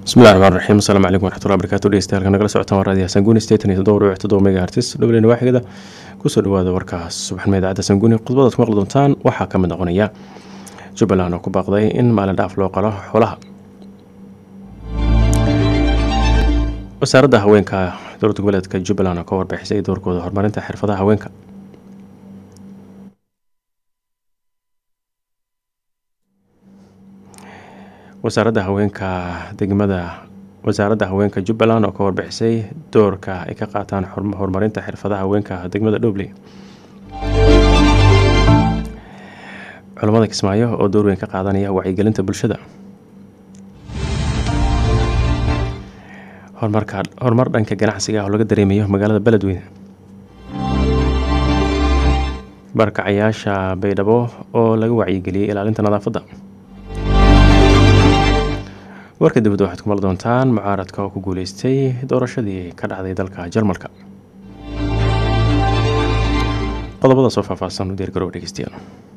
bismillahi raxmaan raxiim asalaamu calaykum waraxmatullahi barakaatu dhegeystayaal nagala socotaan waa raadiyaha sanguuni station iyo toddoba dhibic toddoba mega hertis dhowleyna waaxigada kusoo dhawaada warkaas subaxnimo idaacadda sanguuni khudbadaad ku maqli doontaan waxaa ka mid noqonaya jubbaland oo ku baaqday in maalin dhaaf loo qalo xoolaha wasaaradda haweenka dowlad goboleedka jubbaland oo ka warbixisay doorkooda horumarinta xirfadaha haweenka wasaaradda haweenka degmada wasaaradda haweenka jubbaland oo ka warbixisay doorka ay ka qaataan horumarinta xirfadaha haweenka degmada dhobley culammada kismaayo oo door weyn ka qaadanaya wacyigelinta bulshada horumarka horumar dhanka ganacsiga oo laga dareemayo magaalada beledweyne barkacayaasha baydhabo oo laga wacyigeliyey ilaalinta nadaafadda warka dibadda waxaad ku maqli doontaan mucaaradka oo ku guuleystay doorashadii ka dhacday dalka jarmalka qodobada soo faahfaahsan u diyaargarow dhegeystayaal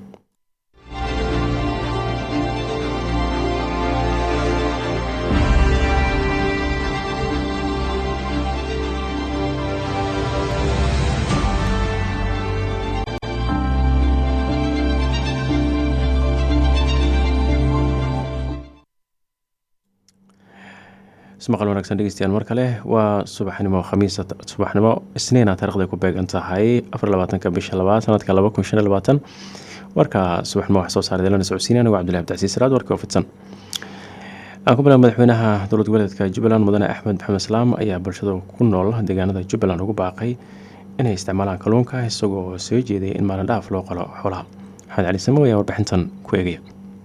ismaqal wanaagsan dhegeystayaal mar kale waa subaxnimo khamiis subaxnimo isniina taarikhday ku beegan tahay afar labaatanka bisha labaad sanadka laba kun shan iyo labaatan warka subaxnimo wax soo saaray delana socodsiinaya anigo cabdillahi abdicasiis salaad warkii oo fidsan aan ku bilaab madaxweynaha dowlad goboleedka jubbaland mudane axmed maxamed islaam ayaa bulshada ku nool deegaanada jubbaland ugu baaqay inay isticmaalaan kalluunka isagoo soo jeedaya in maalin dhaaf loo qalo xoolaha maxamed cali samo ayaa warbixintan ku eegaya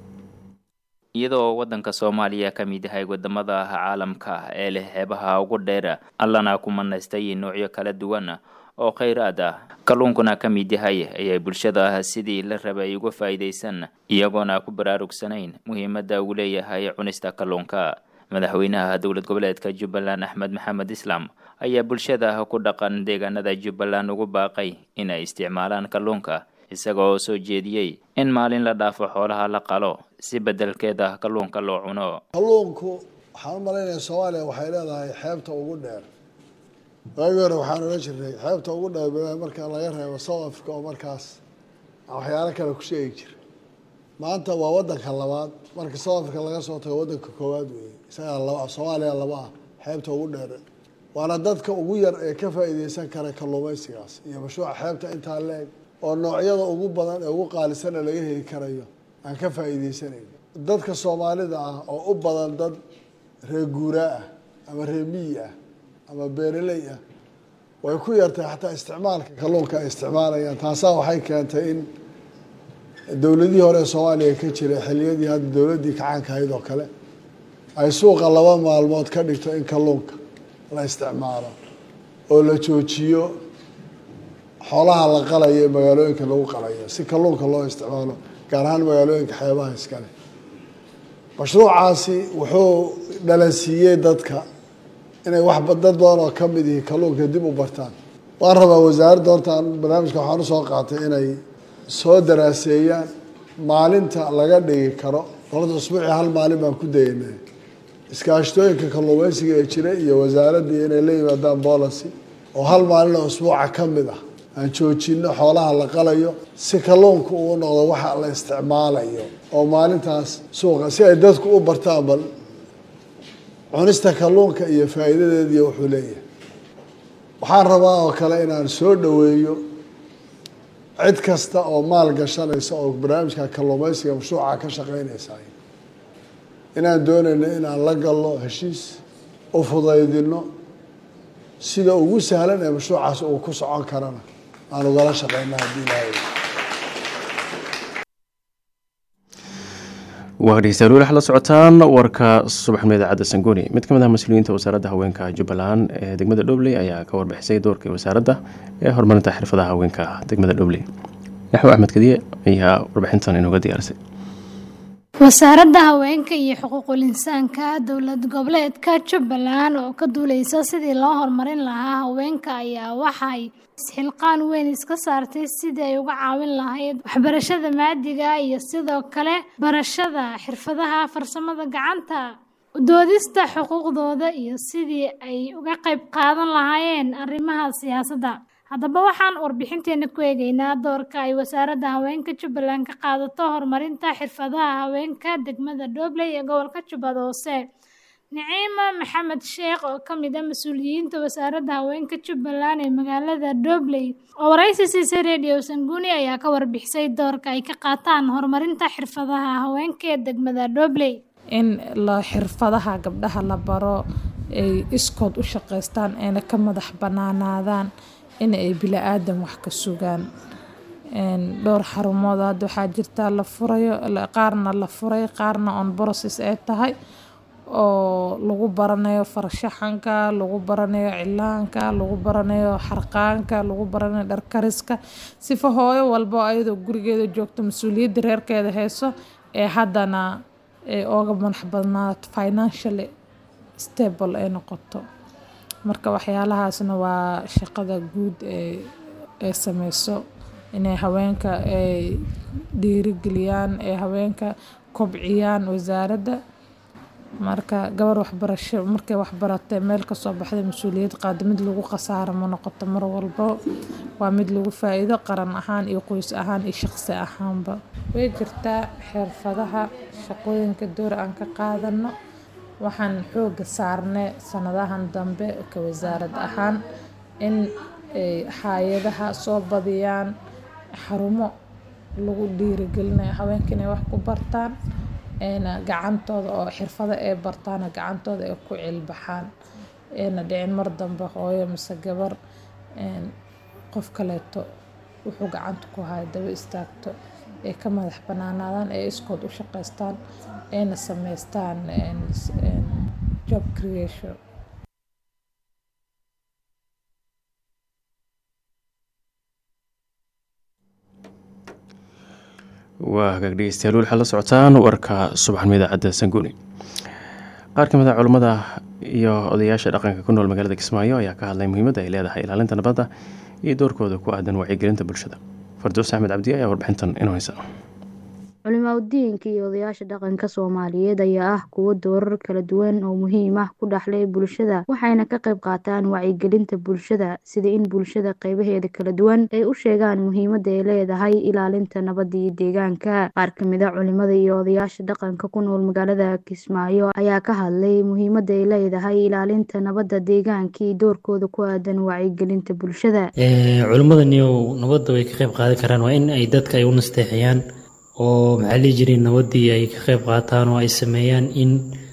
iyadoo waddanka soomaaliya ka mid yahay wadamada caalamka ee leh xeebaha ugu dheer allana ku manaystay noocyo kala duwan oo kheyraad ah kalluunkuna ka mid yahay ayay bulshada sidii la rabay uga faa'iidaysan iyagoona ku baraarugsanayn muhiimadda uu leeyahay cunista kalluunka madaxweynaha dowlad goboleedka jubbaland axmed maxamed islaam ayaa bulshada ku dhaqan deegaanada jubbaland ugu baaqay inay isticmaalaan kalluunka isagoo soo jeediyey in maalin la dhaafo xoolaha la qalo si bedelkeeda kalluunka loo cuno kalluunku waxaan u malaynaya soomaaliya waxay leedahay xeebta ugu dheer waagii hore waxaan odhan jirnay xeebta ugu dheer marka laga reebo south africa oo markaas waxyaalo kale ku sheegi jira maanta waa wadanka labaad marka south africa laga soo tago wadanka koowaad weeye isagaa laba soomaaliya laba ah xeebta ugu dheer waana dadka ugu yar ee ka faa'iideysan kara kalluumaysigaas iyo mashruuca xeebta intaa leeg oo noocyada ugu badan ee ugu qaalisana laga heli karayo aan ka faa'iideysanayn dadka soomaalida ah oo u badan dad reer guuraa ah ama reer miyi ah ama beeraley ah way ku yartahay xataa isticmaalka kalluunka ay isticmaalayaan taasaa waxay keentay in dowladihii hore ee soomaaliya ka jiray xiliyadii hadda dowladdii kacaanka ahayd oo kale ay suuqa laba maalmood ka dhigto in kalluunka la isticmaalo oo la joojiyo xoolaha la qalayo ee magaalooyinka lagu qalayo si kalluunka loo isticmaalo gaar ahaan magaalooyinka xeebaha iskale mashruucaasi wuxuu dhalansiiyey dadka inay wax dad badan oo ka mid ihi kalluunka dib u bartaan waan rabaa wasaaradda hortaan barnaamijka waxaan usoo qaatay inay soo daraaseeyaan maalinta laga dhigi karo horta usbuucii hal maalin baan ku dayanay iskaashtooyinka kalluumeysiga ee jira iyo wasaaraddii inay la yimaadaan boolicy oo hal maalin oo usbuuca ka mid ah aan joojino xoolaha la qalayo si kalluunka uu noqdo waxa la isticmaalayo oo maalintaas suuqa si ay dadku u bartaan bal cunista kalluunka iyo faa'iidadeediiyo wuxuu leeyahay waxaan rabaa oo kale inaan soo dhoweeyo cid kasta oo maal gashanaysa oo barnaamijka kalluumeysiga mashruuca ka shaqeynaysa inaan doonayno inaan la galno heshiis u fudaydino sida ugu sahlan ee mashruucaas uu ku socon karana aan ugala shaqeyna haddii ilaahay waa dhegeystayaal weli waxaad la socotaan warka subaxnimo idaacadda sangooni mid ka mid ah mas-uuliyiinta wasaaradda haweenka jubbaland ee degmada dhobley ayaa ka warbixisay doorkii wasaaradda ee horumarinta xirfadaha haweenka degmada dhobley yaxwo axmed kadiye ayaa warbixintan inooga diyaarisay wasaaradda haweenka iyo xuquuqul insaanka dowlad goboleedka jubbaland oo ka duuleysa sidii loo horumarin lahaa haweenka ayaa waxay isxilqaan weyn iska saartay sidii ay uga caawin lahayd waxbarashada maadiga iyo sidoo kale barashada xirfadaha farsamada gacanta udoodista xuquuqdooda iyo sidii ay uga qayb qaadan lahaayeen arrimaha siyaasadda haddaba waxaan warbixinteena ku eegeynaa doorka ay wasaaradda haweenka jubbaland ka qaadato horumarinta xirfadaha haweenka degmada dhobley ee gobolka jubbada hoose niciima maxamed sheekh oo ka mid ah mas-uuliyiinta wasaaradda haweenka jubbaland ee magaalada dhobley oo waraysi siisay radio sanguni ayaa ka warbixisay doorka ay ka qaataan horumarinta xirfadaha haweenka ee degmada dhobley in la xirfadaha gabdhaha la baro ay iskood u shaqaystaan ayna ka madax banaanaadaan in ay bila-aadan wax ka sugaan dhowr xarumood hadda waxaa jirta la furayo qaarna la furay qaarna on process ay tahay oo lagu baranayo farshaxanka lagu baranayo cilaanka lagu baranayo xarqaanka lagu baranayo dharkariska sifa hooyo walbo ayadoo gurigeeda joogto mas-uuliyadda reerkeeda hayso ee haddana ay ooga madax badnaato financially stable ay noqoto marka waxyaalahaasna waa shaqada guud ee ay sameyso inay haweenka ay dhiirigeliyaan ee haweenka kobciyaan wasaaradda marka gabar waxbarasho markay waxbaratay meel kasoo baxday mas-uuliyad qaado mid lagu khasaaro ma noqoto mar walbo waa mid lagu faa-iido qaran ahaan iyo qoys ahaan iyo shaqsi ahaanba way jirtaa xirfadaha shaqooyinka door aan ka qaadano waxaan xooga saarnay sanadahan dambe ka wasaarad ahaan in ay hay-adaha soo badiyaan xarumo lagu dhiirigelinayo haweenka inay wax ku bartaan ayna gacantooda oo xirfado ay bartaana gacantooda ay ku cilbaxaan ayna dhicin mar dambe hooyo mise gabar qof kaleeto wuxuu gacanta ku haya daba istaagto ay ka madax banaanaadaan ay iskood u shaqaystaan ayna sameystaan job creation waa hagaag dhegeystayaal waxaad la socotaan warka subaxnimo idaacadda sanguni qaar ka mid a culummada iyo odayaasha dhaqanka ku nool magaalada kismaayo ayaa ka hadlay muhiimadda ay leedahay ilaalinta nabadda iyo doorkooda ku aadan wacyigelinta bulshada fardoos axmed cabdi ayaa warbixintan inoo haysa culimaadudiinka iyo odayaasha dhaqanka soomaaliyeed ayaa ah kuwo doorar kala duwan oo muhiim ah ku dhexlay bulshada waxayna ka qayb qaataan wacyigelinta bulshada sida in bulshada qaybaheeda kala duwan ay u sheegaan muhiimadda ay leedahay ilaalinta nabadda iyo deegaanka qaar kamid a culimada iyo odayaasha dhaqanka ku nool magaalada kismaayo ayaa ka hadlay muhiimadda ay leedahay ilaalinta nabadda deegaanka iyo doorkooda ku aadan wacyigelinta bulshada culimadaniyo nabadda way ka qayb qaadan karaan waa in ay dadka ay u nasteexiyaan oo maxaa lihi jiray nabaddii ay ka qayb qaataan oo ay sameeyaan in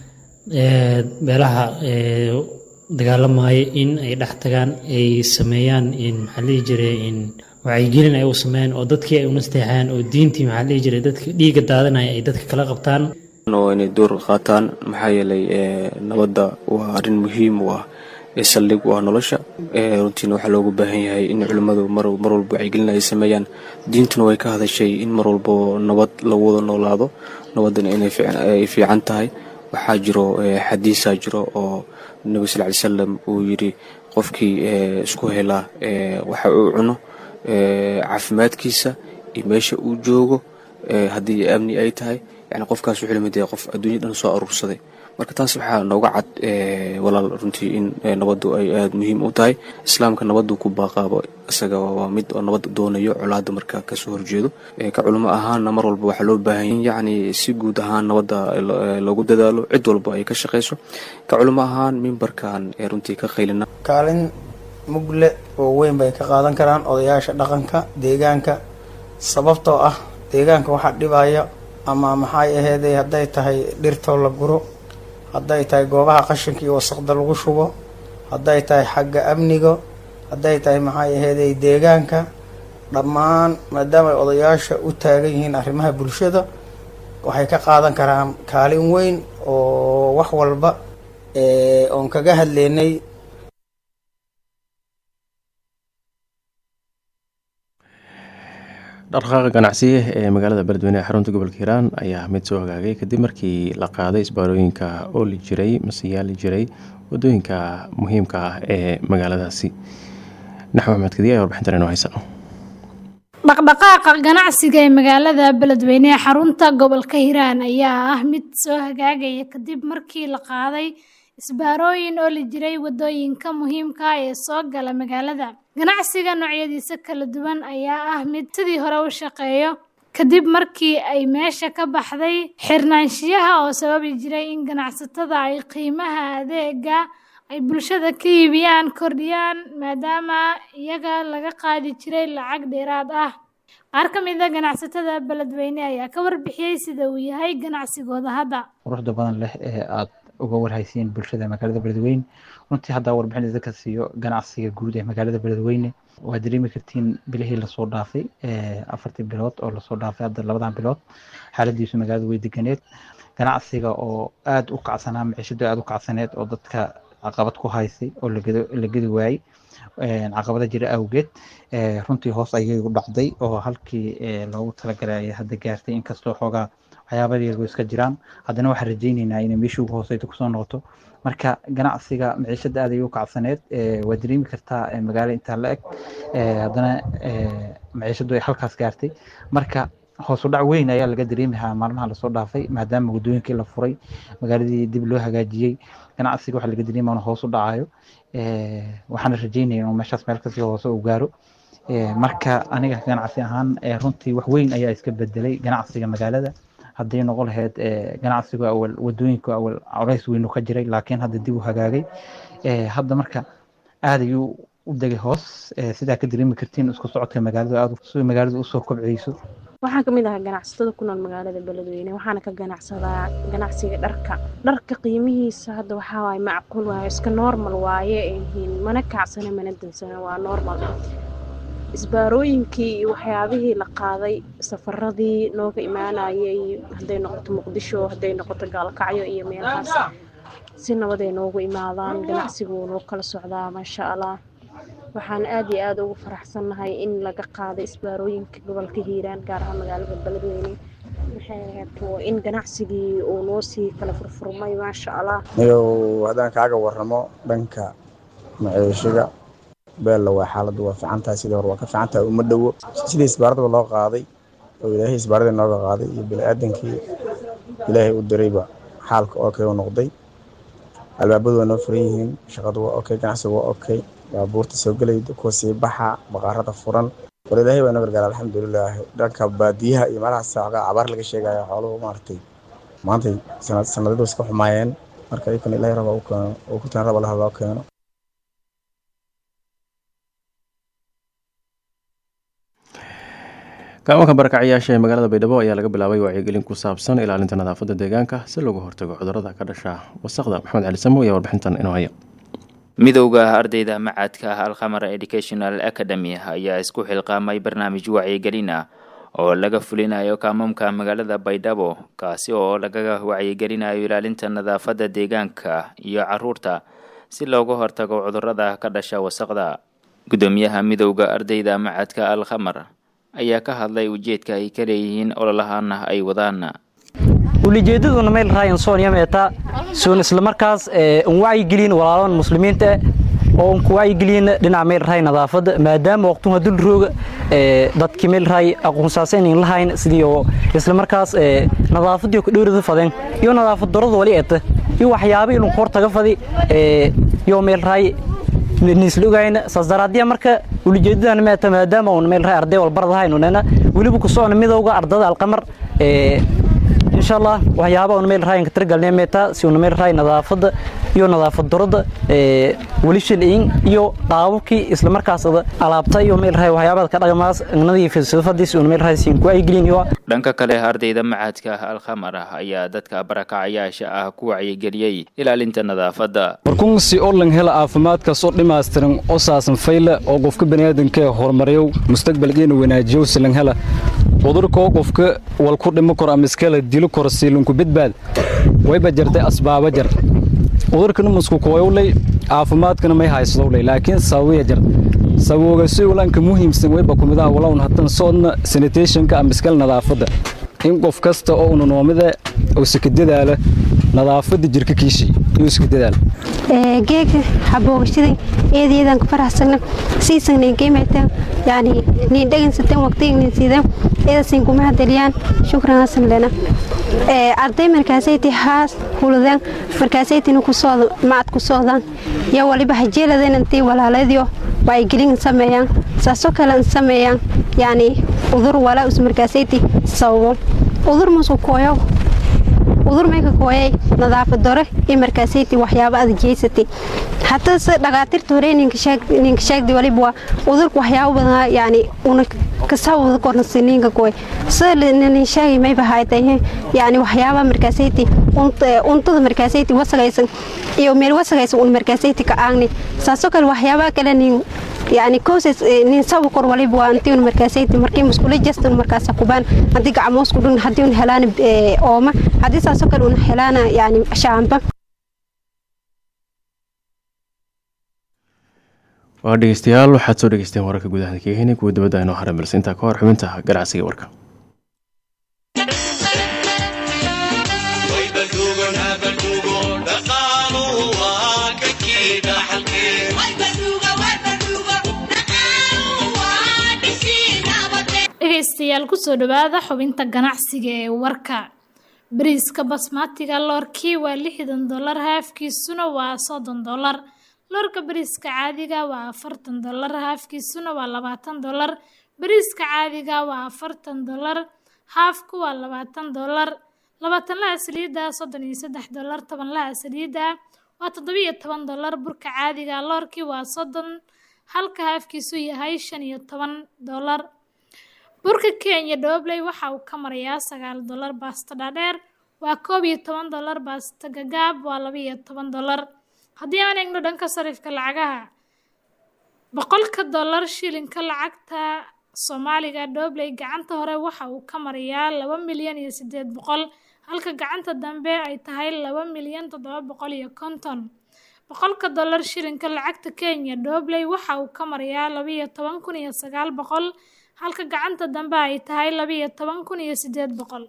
meelaha dagaalamaya in ay dhex tagaan ay sameeyaan in maxaa lihi jiray in wacyigelin ay u sameeyaan oo dadkii ay u nasteexayaan oo diintii maxaa lihi jiray dadka dhiigga daadanaya ay dadka kala qabtaan oo inay door qaataan maxaa yeelay nabadda waa arrin muhiim u ah ee saldhig u ah nolosha runtiina waxaa loogu baahan yahay in culimmadu mar walba wacyigelin ay sameeyaan diintuna way ka hadashay in mar walbo nabad lagu wada noolaado nabaddana inay fiican tahay waxaa jiro xadiisaa jiro oo nebi sal ly salam uu yidhi qofkii isku helaa waxa uu cuno caafimaadkiisa iyo meesha uu joogo haddii amni ay tahay yani qofkaas wuxuu lamid yahay qof adduunya dhan soo aruursaday marka taas waxaa nooga cad walaal runtii in nabaddu ay aada muhiim u tahay islaamka nabaddu ku baaqaabo isaga waa mid oo nabad doonayo colaada marka kasoo horjeedo ka culimo ahaanna mar walba waxaa loo baahan yahy yacni si guud ahaan nabadda loogu dadaalo cid walba ay ka shaqayso ka culimo ahaan mimbarkan ee runtii ka qaylina kaalin mugle oo weyn bay ka qaadan karaan odayaasha dhaqanka deegaanka sababtoo ah deegaanka waxaa dhibaya ama maxay aheeday hadday tahay dhirtoo la guro hadday tahay goobaha qashinka iyo wasaqda lagu shubo hadday tahay xagga amniga hadday tahay maxay aheeday deegaanka dhammaan maadaama ay odayaasha u taagan yihiin arrimaha bulshada waxay ka qaadan karaan kaalin weyn oo wax walba oon kaga hadleynay dhaqdhaqaaqa ganacsiye ee magaalada beledweyne ee xarunta gobolka hiiraan ayaa mid soo hagaagay kadib markii la qaaday isbaarooyinka ooli jiray mase yaali jiray wadooyinka muhiimka ah ee magaaladaasi naxw axmed kadiya ee warbixintan inoo haysa dhaqdhaqaaqa ganacsiga ee magaalada beledweyne ee xarunta gobolka hiiraan ayaa ah mid soo hagaagaya kadib markii la qaaday isbaarooyin oo la jiray wadooyinka muhiimka ah ee soo gala magaalada ganacsiga noocyadiisa kala duwan ayaa ah mid sidii hore u shaqeeyo kadib markii ay meesha ka baxday xirnaanshiyaha oo sababi jiray in ganacsatada ay qiimaha adeega ay bulshada ka iibiyaan kordhiyaan maadaama iyaga laga qaadi jiray lacag dheeraad ah qaar ka mid a ganacsatada beledweyne ayaa ka warbixiyey sida uu yahay ganacsigooda hadda quruxda badan leh ee aad uga warhaysiin bulshada magaalada beledweyne runtii haddaa warbixin idinka siiyo ganacsiga guud ee magaalada beledweyne waa dareemi kartiin bilihii lasoo dhaafay afartii bilood oo lasoo dhaafay hadda labadan bilood xaaladiisu magaalada way deganeed ganacsiga oo aada u kacsanaa maciishadu aada u kacsaneed oo dadka caqabad ku haysay oo la gedi waayey caqabada jira awgeed runtii hoos ayay u dhacday oo halkii loogu talagalay hadda gaartay inkastoo xoogaa waxyaaba yaryar iska jiraan haddana waxaan rajayneynaa inay meeshii ugu hooseyta kusoo noqoto marka ganacsiga maciishada aad ayay u kacsaneed waa dareemi kartaa magaalo intaa la eg haddana maciishadu ay halkaas gaartay marka hoos u dhac weyn ayaa laga dareemahaa maalmaha lasoo dhaafay maadaama waddooyinkii la furay magaaladii dib loo hagaajiyey ganacsiga waxaa laga dareemaya inuu hoos u dhacayo waxaana rajeynaya inuu meeshaas meel kasii hoose u gaaro marka aniga ganacsi ahaan runtii wax weyn ayaa iska bedelay ganacsiga magaalada hadday noqon lahayd ganacsigu awal wadooyinku awal colays weynu ka jiray laakiin hadda dib u hagaagay hadda marka aad ayuu u degay hoos sidaa ka dareemi kartiin isku socodka magaalada aad si magaalada usoo kobceyso waxaan kamid ahaa ganacsatada ku nool magaalada beledweyne waxaana ka ganacsadaa ganacsiga dharka dharka qiimihiisa hadda waxaa waaye macquul waaye iska normal waaye yihiin mana kacsana mana dansana waa normal isbaarooyinkii iyo waxyaabihii la qaaday safaradii nooga imaanayay hadday noqoto muqdisho hadday noqoto gaalkacyo iyo meelahaas si nabaday noogu imaadaan ganacsigu noo kala socdaa maasha allah waxaan aad iyo aada ugu faraxsannahay in laga qaaday isbaarooyinka gobolka hiiraan gaar ahaan magaalada beledweyne maxay ahayd in ganacsigii uu noo sii kala furfurmay maasha allah niyow haddaan kaaga waramo dhanka maciishiga beella waa xaaladdu waa fiican tahay sidii hore waa ka fiican tahay uma dhowo sidii isbaaradaba loo qaaday oo ilaahay isbaaradii nooga qaaday iyo bini-aadankii ilaahay u dirayba xaalka okay u noqday albaabadu waa noo furan yihiin shaqadu waa okay ganacsigu waa okay baabuurta soo gelayda kuwa sii baxa baqaarada furan war ilaahay baa noo gargaara alxamdulilah dhanka baadiyaha iyo meelahaas saaqa cabaar laga sheegaya xooluhu maaragtay maantay sanadadu iska xumaayeen marka iyakana ilaahay raba u keeno oo ku taan raba laha loo keeno kaamanka barakacayaasha ee magaalada baydhabo ayaa laga bilaabay wacyigelin ku saabsan ilaalinta nadaafadda deegaanka si looga hortago cudurada ka dhasha wasaqda maxamed cali samo ayaa warbixintan inoo haya midowda ardayda macadka alkhamar educational academy ayaa isku xilqaamay barnaamij wacyigelin ah oo laga fulinayo kaamamka magaalada baydhabo kaasi oo lagaga wacyigelinayo ilaalinta nadaafadda deegaanka iyo caruurta si looga hortago cudurada ka dhasha wasaqda gudoomiyaha midowda ardayda macadka alkhamar ayaa ka hadlay ujeedka ay ka leeyihiin ololahaana ay wadaan ulijeedaduna meel raayan sooniya meeta soon islamarkaas un wacyigelin walaalahan muslimiinta oo un ku wacyigelin dhinaca meel raay nadaafadda maadaama waqtuha dul rooga dadkii meel raay aqoonsaasan in lahayn sidii oo islamarkaas nadaafadii ku dhowrada fadeen iyo nadaafad darada wali eeta iyo waxyaabo ilun hor taga fadi iyo meel raay nisla ogayna saas daraadiya marka ulijeedadan meeta maadaama un meel raay arday walbaradahayn unena weliba ku socona midowga ardada alqamar insha allah waxyaaba un meel raayanka tirgalnay meeta si un meel raay nadaafadda iyo nadaafad darada weli shilin iyo qaababkii isla markaas alaabta iyo meel raay waxyaabada ka dhaqmaas nadiif sidafadii si un meel raay siin ku aygelin iyo dhanka kale ardayda macadka alkhamar ayaa dadka barakacayaasha ah ku wacyigeliyey ilaalinta nadaafadda warkun si olan hela caafimaadkaas oo dhammaystiran oo saasan fayle oo qofka baniaadanka horumariyow mustaqbalkeena wanaajiyow silan hela cudurkoo qofka wal ku dhimo karo ama iskala dilo karo siilinku badbaad wayba jartay asbaaba jar cudurkana musku kooyowley caafimaadkana may haysadowley laakiin sababiya jar sababooga si ulanka muhiimsan wayba kumidaha walown hatan soodna sanitationka ama iskala nadaafadda in qof kasta oo una noomida oo sika dadaala nadaafadda jirka kiishii iyo iska dadaal geega xaboogashadii eedayadan ku faraxsagna siisanay geemata yani niin dhagansatan waqtigan sidan eedasin kuma hadaliyaan shukran hasan lena arday markaasayti haas huludan markaasaytina kusooda macad ku socdaan yaa waliba hajeeladan intii walaaladiyo wacyigelin sameeyaan saasoo kale sameeyaan yani udur walaa us markaasayti sababo udur musu kooyo udur mayka kooyay nadaafad dore iyo markaasayti waxyaabo aad jeysatay hataa se dhakhaatiirta hore ninka sheegdi waliba waa udurka waxyaabo badan yani una kasawada kornasi ninka kooy sida nin sheegay mayba haytay yani waxyaaba markaasayti untada markaasayti wasagaysan iyo meel wasagaysan un markaasayti ka aagni saasoo kale waxyaabaa kale nin yani koses nin sabu kor waliba waa intii un markaasayti markii muskula jastan markaasa kubaan haddii gacmoosku dhun haddii un helaan ooma haddii saasoo kale un helaana yani shaamba waa dhegeystayaal waxaad soo dhegeysteen wararka gudaha keheni kuwa dibadda inoo haray balse intaa ka hor xubinta ganacsiga warka dhegeystayaal kusoo dhawaada xubinta ganacsiga ee warka bariiska basmatiga loorkii waa lixdan dolar haafkiisuna waa soddon dolar loorka bariiska caadiga waa afartan dolar haafkiisuna waa labaatan dolar bariiska caadiga waa afartan dolar haafku waa labaatan dolar labaatanlaha saliidda soddon iyo saddex dolar tobanlaha saliidda waa toddobiyo toban dolar burka caadiga loorkii waa soddon halka haafkiisu yahay shan iyo toban dolar burka kenya dhobley waxa uu ka marayaa sagaal dolar baasta dhaadheer waa koob iyo toban dolar baasta gagaab waa labaiyo toban dolar haddii aan eegno dhanka sarifka lacagaha boqolka dolar shilinka lacagta soomaaliga dhobley gacanta hore waxa uu ka marayaa laba milyan iyo sideed boqol halka gacanta dambe ay tahay laba milyan toddoba boqol iyo konton boqolka dolar shilinka lacagta kenya dhobley waxa uu ka marayaa labaiyo toban kun iyo sagaal boqol halka gacanta dambe ay tahay labaiyo toban kun iyo sideed boqol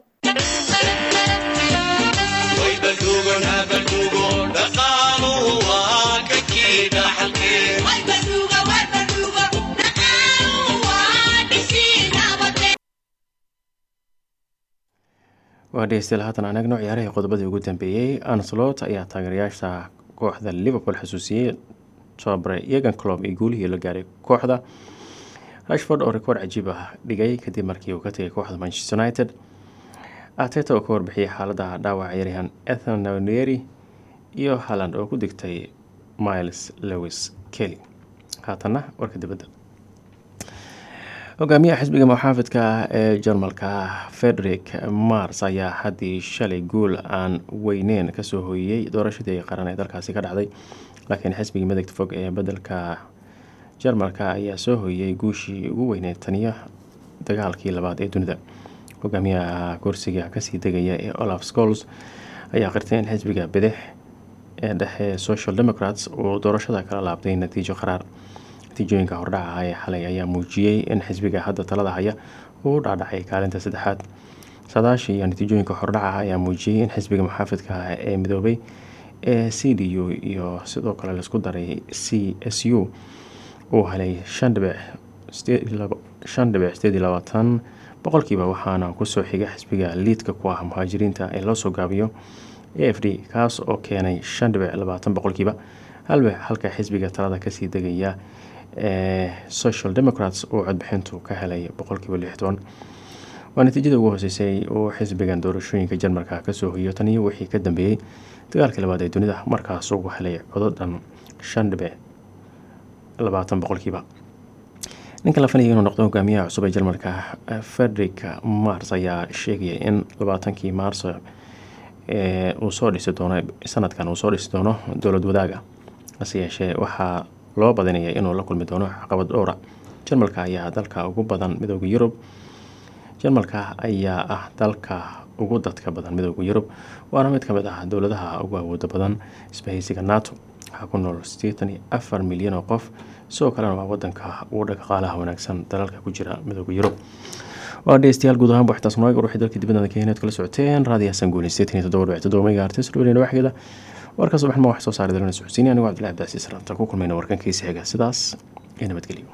waa dhegeystayaal haatan aan eegno ciyaarihii qodobadii ugu dambeeyey anslot ayaa taageerayaasha kooxda liverpool xasuusiyey tobabare egan clob iyo guulihii la gaaray kooxda rashford oo rikoord cajiib ah dhigay kadib markii uu ka tegay kooxda manchester united ateta oo ka warbixiyay xaalada dhaawaca ciyaaryahan ethan neri iyo halland oo ku digtay miles lewis kelly haatanna warka dibadda hogaamiyaha xisbiga muxaafidka ee jarmalka frederick mars ayaa haddii shalay guul aan weyneyn kasoo hooyiyey doorashadii qaran ee dalkaasi ka dhacday laakiin xisbigii midagta fog ee bedelka jarmalka ayaa soo hooyiyey guushii ugu weyneyd taniyo dagaalkii labaad ee dunida hogaamiyaha kursiga kasii degaya ee olaf scols ayaa qirtay in xisbiga bidix ee dhexe social democrats uu doorashada kala laabtay natiijo qaraar natiijooyinka hordhaca ee xalay ayaa muujiyey in xisbiga hadda talada haya uu dhaadhacay kaalinta saddexaad saadaasha iyo natiijooyinka hordhaca ayaa muujiyey in xisbiga muxaafidka ee midoobay ee c d u iyo sidoo kale laisku daray c s u uu helay shan dhibic sideed iyo labaatan boqolkiiba waxaana kusoo xiga xisbiga liidka ku ah muhaajiriinta ee loosoo gaabiyo a f d kaas oo keenay shan dhibic labaatan boqolkiiba halbe halka xisbiga talada kasii degaya ee social democrats uu codbixintu ka helay boqolkiiba lixtoban waa natiijada ugu hooseysay uu xisbigan doorashooyinka jarmalka kasoo hoyiyo taniyo wixii ka dambeeyey dagaalkii labaad ee dunida markaas ugu helay codo dhan shan dhibic labaatan boqolkiiba ninka la fanaya inuu noqdo hogaamiyaha cusub ee jarmalka frederick mars ayaa sheegaya in labaatankii maarso uu soo dhisi doono sanadkan uu soo dhisi doono dowlad wadaaga hase yeeshee waxaa loo badinaya inuu la kulmi doono caqabad dhowra jarmalka ayaa dalka ugu badan midooda yurub jarmalka ayaa ah dalka ugu dadka badan midooda yurub waana mid kamid ah dowladaha ugu awooda badan isbahaysiga nato waxaa ku nool sideetan iyo afar milyan oo qof sidoo kalena waa wadanka ugu dhaqaalaha wanaagsan dalalka ku jira midooda yurub waa dhegeystayaal guud ahaan buuxtaas nooga ruuxii dalka dibadda keeneed kala socoteen raadiyaha sanguuni sideetan iyo toddoba dhibic toddoba megahertz dhowrina waxgeeda warka subaxnimo wax soo saaray dalana socodsiini anigo cabdillahi abdicasiis ranta ku kulmayna warkankiisa xiga sidaas iyo nabadgelyo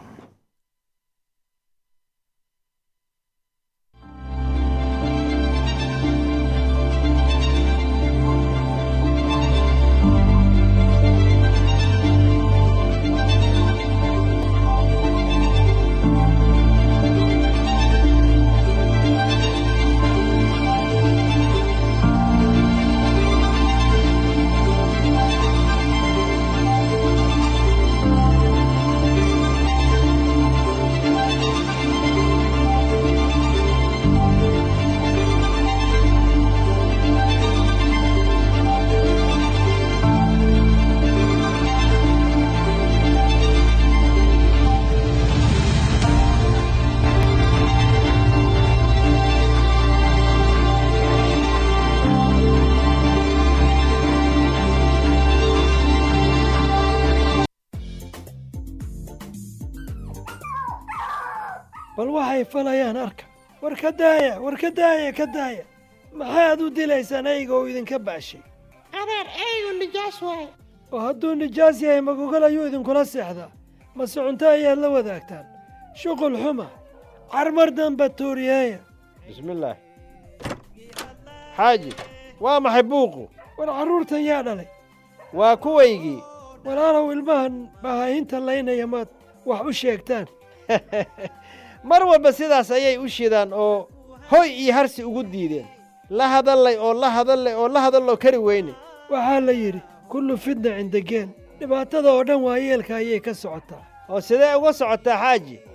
bal waxay falayaan arka war ka daaya war ka daaya ka daaya maxaad u dilaysaan eyga oo idinka baashay adeer eygu nijaas waaye oo hadduu nijaas yahay magogol ayuu idinkula seexdaa mase cunto ayaad la wadaagtaan shuqul xuma carmar damba tuuriyeeya bismillaah xaaji waa maxay buuqu war carruurtan yaa dhalay waa kuwaygii walaalow ilmahan bahaahinta laynaya maad wax u sheegtaan mar walba sidaas ayay u shidaan oo hoy iyo harsi ugu diideen la hadallay oo la hadallay oo la hadalloo kari weyne waxaa la yidhi kullu fidna cinda geen dhibaatada oo dhan waa yeelka ayay ka socotaa oo sidee uga socotaa xaaji